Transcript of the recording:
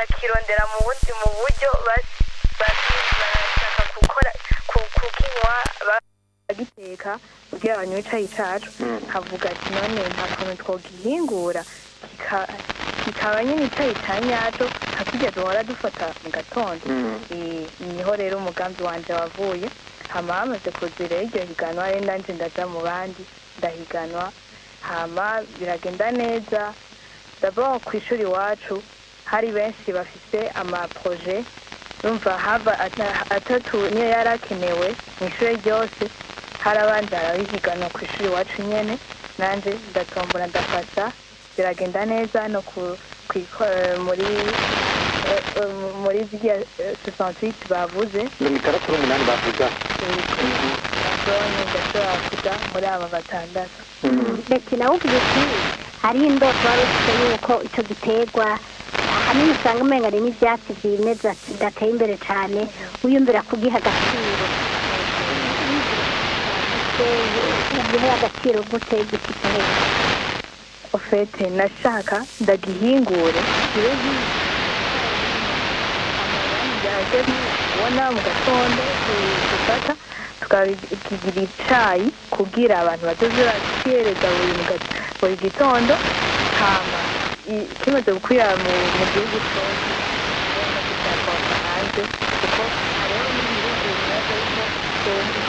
barakirondera mu bundi mu buryo bas- bas- barashaka gukora ku- kukinywa bagiteka kugira banywe icayi cacu havuga ati none nta kuntu twogihingura kika- kikaba nyine icayi ca nyaco nka kirya duhora dufata mu gatondo Eh, niho rero umugambi wanje wavuye hama hamaze kuzira iryo higanwa rero nanje ndaja mu bandi ndahiganwa hama biragenda neza d'abord ku ishuri iwacu hari benshi bafise amaproje urumva hava ata- atatu niyo yari akenewe mu ishuri ryose hari abandi barabihiganwa ku ishuri iwacu nyene nanje ndatombora ndafasha biragenda neza no ku, ku iko- muri eh, eh, muri ziriya eh, 68 bavuze mirongo itandatu n'umunani bavuga nabonye ndashobora kuja muri aba batandatu leta nawe uvuga uti hariho indoto wari ufite yuko icyo giterwa ahanini usanga umenga ari n'ibyatsi byimeza kidateye imbere cyane wiyumvira kugiha agaciro ugihe agaciro gute gifite hejuru ofete nashaka ndagihingure kibe amababi ubona mu gatondo dufata tukakigira icayi kugira abantu bazoze barakihereza buri mu ga- buri gitondo hama i- kimaze gukwira mu mu gihugu cose ubona kizakora hanze kuko hariho n'ibihugu bimaze yuko